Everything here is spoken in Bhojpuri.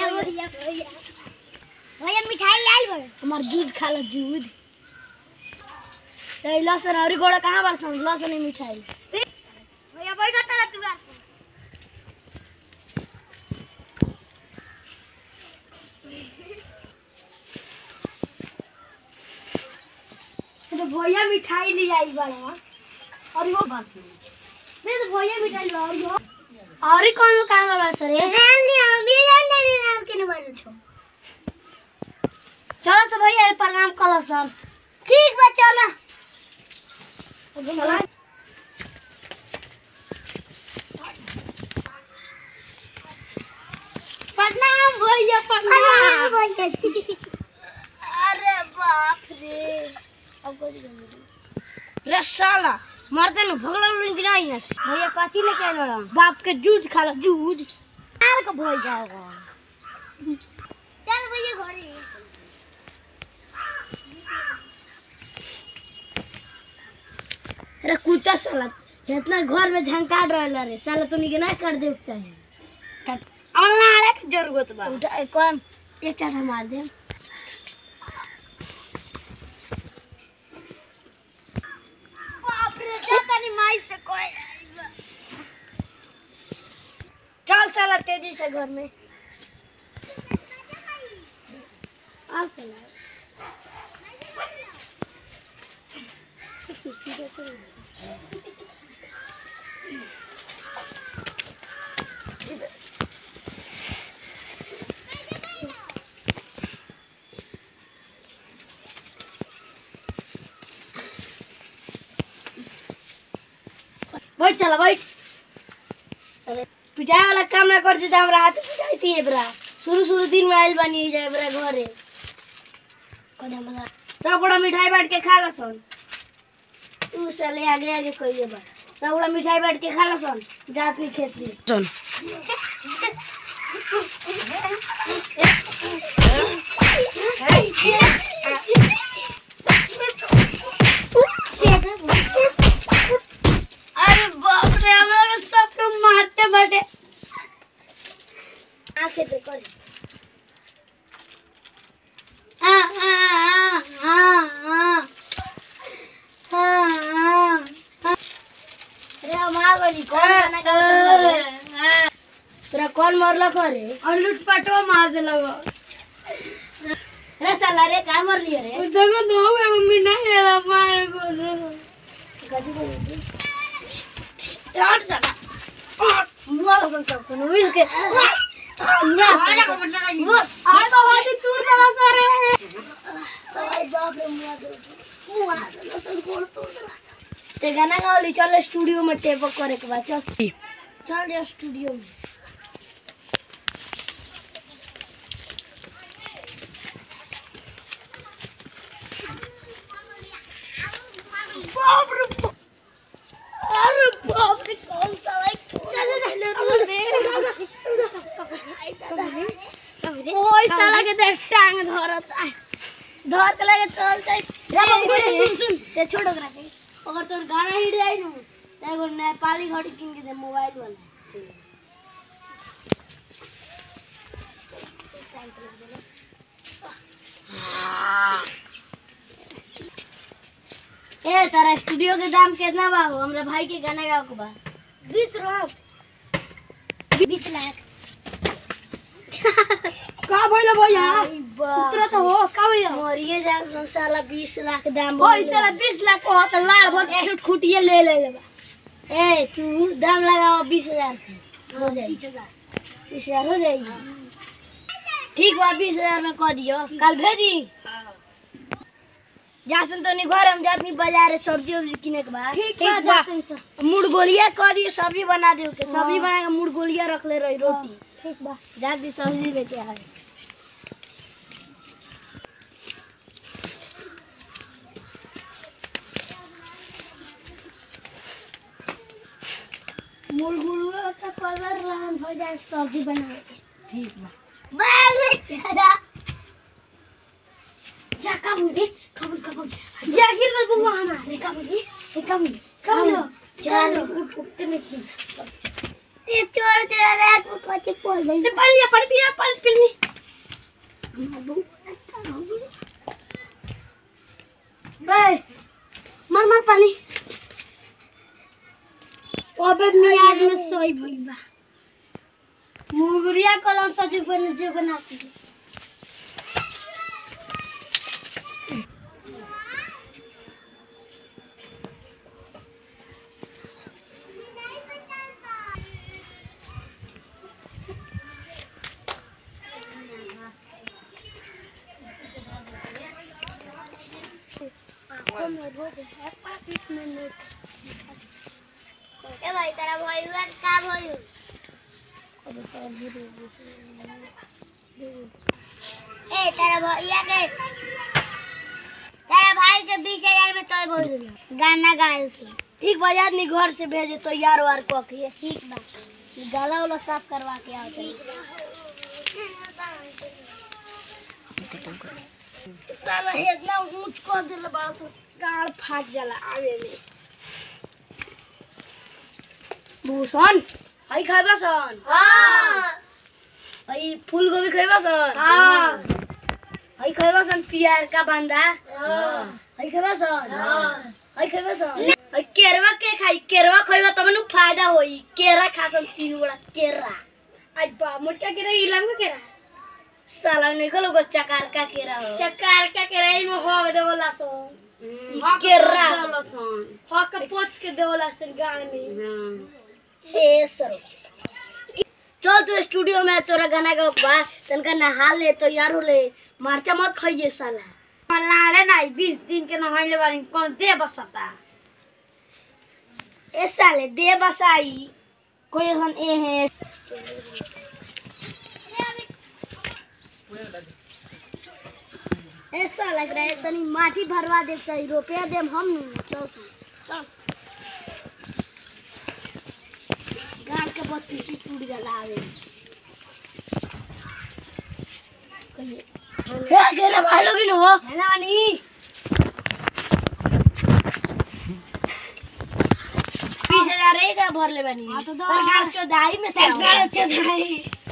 भैया भैया भैया मिठाई ले आइल बड़ हमार दूध खा लो दूध तो लसन और गोड़ा कहाँ बरसन लसन ही मिठाई भैया बैठा था तू आ तो भैया मिठाई ले आई बड़ा और वो मैं तो भैया मिठाई लो और यो और कौन कहाँ बड़ा सर हां ले हम ये जान नहीं नाम के न बाजू छो चलो सब भैया प्रणाम कलो सब ठीक बा चलो प्रणाम भैया हां प्रणाम बोल अरे बाप रे अब कोई नहीं रे साला मरते न भगला लुन गिराई ना भैया कथी लेके आइल बड़ा बाप के दूध खा लो दूध आर को भई जाओगा चल भैया घरे अरे कुत्ता साला इतना घर में झंकार रहला रे साला तो निके ना कर दे चाहिए अल्लाह रे जरूरत बा उठा एक कौन एक चाटा मार दे बाप रे जाता नहीं माई से कोई चल साला तेजी से घर में आ साला कुर्सी पे तो बैठ चला बैठ अरे पिटाए वाला काम ना करती तो हमरा हाथ पिटाई है बरा शुरू शुरू दिन में आइल बनी जाए बरा घरे कने हमरा सब बड़ा मिठाई बांट के खा ला सन तू चले आगे आगे कहिए बा सब बड़ा मिठाई बांट के खा ला सन जा अपनी खेत में सुन अरे बाप रे हम लोग सबको मारते बटे आंखें पे कर आ आ आ आ आ आ अरे हम आ गई कौन गाना गाता तोरा कौन मरल करे और लुटपटवा मार दे लगो रे साला रे का मर लिया रे देखो दो में मम्मी नहीं हेला मार को गजी बोली यार साला मुआ लोगन सब को मिल के मुआ आजा को मतलब आई आय बाबा नी तू दला सारे आय बाप रे मुआ दे मुआ दला सब कोड़ तोड़ दला ते गाना गावली चल स्टूडियो में टेप करे के बाद चल चल जा स्टूडियो में बाप रे बाप। अरे बाप रे कौन सा लाइक ओए साला के देख टांग धरत है धर के लगे चल जाई रे बाबू रे सुन सुन ते छोड़ ओकरा के अगर तोर गाना हिट जाई नु ते एगो नेपाली घड़ी किन के दे मोबाइल वाला ए तारा स्टूडियो के दाम कितना बा हो? हमरा भाई के गाना गाओ के बा बीस रुपये बीस लाख का भइल भैया उतरा तो हो का भैया मरिए जा साला 20 लाख दाम ओए बोल साला बीस लाख को हाथ लाल भर छुट खुटिए ले ले ले ए तू दाम लगाओ 20000 के हो जाई 20000 हो जाएगी ठीक बा 20000 में कह दियो कल भेजी जासन तो नहीं घर हम जातनी बाजार सब्जी उब्जी किने के बाद ठीक बा जाते हैं मुड़ गोलिया कह दिए सब्जी बना दियो के सब्जी बना के मुड़ गोलिया रख ले रही रोटी ठीक बा जा दी सब्जी लेके आए मुरगुरुआ का कलर लाल हो जाए सब्जी बना के ठीक बा बाल में तेरा जा कबूली कबूल कबूल जागिर में बुआ हना रे कबूली ए कबूली कबूल चलो उठ उठते नहीं ये चोर तेरा रात को के पड़ गई रे पानी या पानी पिया पानी पीनी बे मार मार पानी अबे मियाज में सोई भई बा मुगरिया कलम सजू बन जे बनाती है ए भाई तेरा भाई हुआ का भाई ए तेरा भैया के तेरा भाई के बीस हजार में तो बोल गाना गाए के ठीक बा आदमी घर से भेजे तो यार वार कह के ठीक बा गला वाला साफ करवा के आओ ठीक साला इतना ऊंच कर देला बड़ा सो गाड़ फाट जाला आवे में भूषण हई खाइबा सन हां हई फूल गोभी खाइबा सन हां हई खाइबा सन पियार का बांदा हां हई खाइबा सन हां हई खाइबा सन हई केरवा के खाई केरवा खाइबा तब नु फायदा होई केरा खा सन तीन बड़ा केरा आज बा मोटका केरा इलाम का केरा साला नहीं खलो गो चकार का केरा हो चकार का केरा ई में हो देवला सो केरा हो के पोछ के देवला सन गाड़ में हे सर चल तू स्टूडियो में तोरा गाना गा बा तनका नहा ले तो यार हो ले मारचा मत खाइए साला मलाले नहीं बीस दिन के नहाइले बानी कौन दे बसता ए साले दे बसाई कोई हन ए है ऐसा लग रहा है तनी माटी भरवा दे सही रुपया देम हम नु चल चल गाड़ के बत्तीस टूट जाला आवे कहिए हे गेला भाड़ लोगी न हो है ना वानी बीस हजार रहेगा भर ले बानी हाँ तो दो चौधाई में सरकार चौधाई